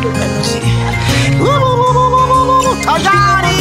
tayari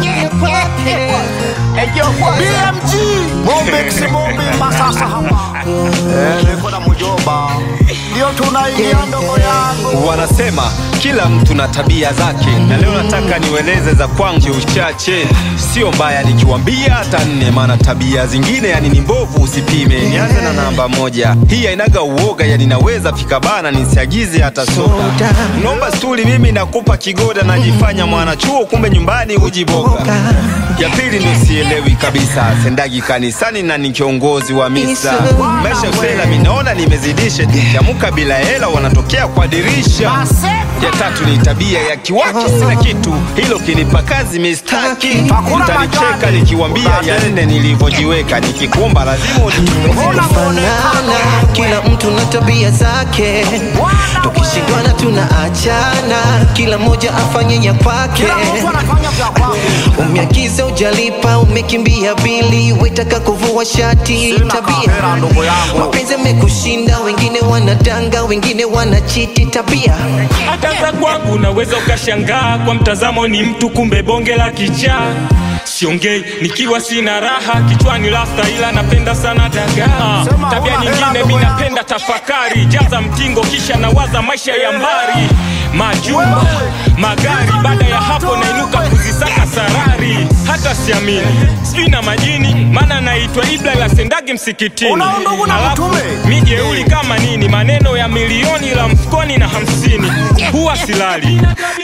BMG Mombix Mombi Masasa hapa Eh, niko na mjomba ndio tunaingia ndogo yangu Wanasema kila mtu na tabia zake, na leo nataka niweleze za kwangu uchache. Sio mbaya nikiwambia hata nne, maana tabia zingine yani ni mbovu, usipime. Nianze na namba moja, hii hainaga uoga, yani naweza fika bana nisiagize hata soda. Naomba stuli, mimi nakupa kigoda, najifanya mwanachuo, kumbe nyumbani ujiboga. Ya pili ndo sielewi kabisa, sendagi kanisani na ni kiongozi wa misa. Maisha usela, minaona nimezidisha, nikiamuka bila hela wanatokea kwa dirisha. Ya tatu ni tabia ya kiwaki, sina kitu hilo kinipa kazi mistaki. Hakuna Mtanicheka majani. nikiwambia ya nne nilivyojiweka, nikikuomba lazima unipe. fanana kila mtu na tabia zake tukishindwana tunaachana kila mmoja afanye ya kwake Kila mtu anafanya vya kwake umeagiza ujalipa umekimbia bili wetaka kuvua shati Sina tabia kamera, ndugu yangu. mapenzi amekushinda wengine wanadanga wengine wanachiti tabia hata za kwangu unaweza ukashangaa kwa mtazamo ni mtu kumbe bonge la kichaa siongei nikiwa sina raha kichwani lasta ila napenda sana dagaa Sema tabia huna hela nyingine ndugu mi yangu. napenda tafakari jaza mtingo kisha nawaza maisha ya mbari majumba magari baada ya hapo nainuka kuzisaka sarari hata siamini sijui na majini maana naitwa ibla ila sendagi msikitini Una undugu na Alafu, mtume? mi jeuli kama nini maneno ya milioni la mfukoni na hamsini huwa silali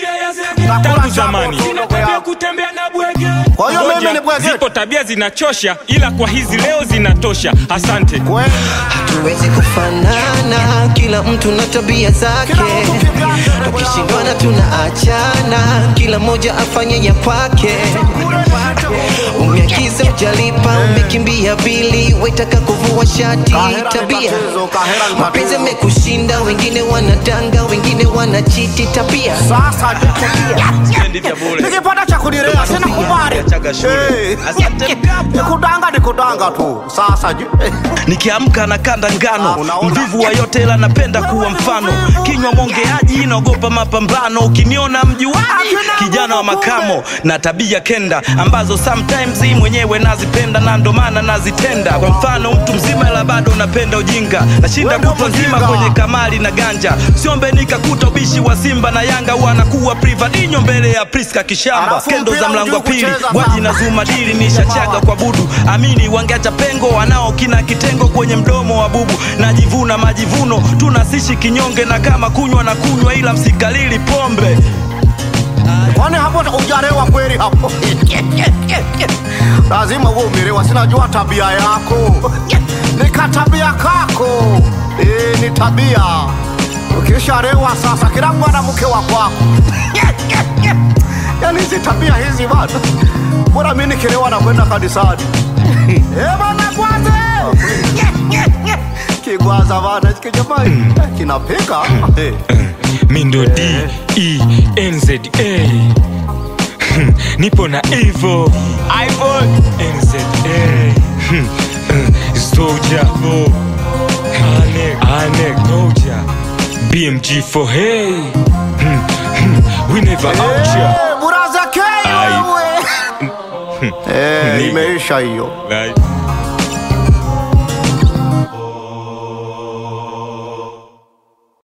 tangu zamani ndugu yangu. kutembea na bwege Kwa hiyo mimi Ngoja, ni bwege? zipo tabia zinachosha ila kwa hizi leo zinatosha asante kweli tuwezi kufanana kila mtu na tabia zake Kila mtu kivyake, ndugu tukishindwana tunaachana kila mmoja afanye ya kwake umeagiza ujalipa umekimbia bili wetaka kuvua shati Kahera ni tabia tatizo, kahera ni mapenzi tatizo. amekushinda wengine wanadanga wengine wanachiti tabia sasa nikipata cha kunirea sina kubali Eh, nikudanga nikudanga tu sasa je nikiamka na kanda ngano Unaona? mvivu wa yote ila napenda kuwa mfano kinywa mwongeaji naogopa mapambano ukiniona mjuaji kijana wa makamo na tabia kenda ambazo sometimes hii mwenyewe nazipenda na ndo maana nazitenda kwa mfano mtu mzima ila bado napenda ujinga nashinda Wewe ndio kutwa nzima mjinga. kwenye kamali na ganja siombe nikakuta ubishi wa simba na yanga huwa anakuwa privadinyo mbele ya priska kishamba Alafu kendo za mpira mlango wa hujui pili kucheza gwaji sana. na zumadili nishachaga kwa budu amini wangeacha pengo wanao kina kitengo kwenye mdomo wa bubu najivuna majivuno tunasishi kinyonge na kama kunywa na kunywa ila msikalili pombe kwani hapo ujarewa kweli hapo lazima uwe umerewa sinajua tabia yako ni katabia kako e, ni tabia ukisharewa sasa kila mwanamke wa kwako yani hizi tabia hizi bana bora mi nikirewa na kwenda kanisani Eh, bana kwanza kigwaza bana kijamai kinapika Eh. mindo d e n z a Hmm, nipo na ivo ivo n z a Hmm, hmm, soja anek anek moja bmg for hey Hmm, hmm, we never out ya Eh, buraza K Ai. wewe. Eh, Nigga. imeisha hiyo Right.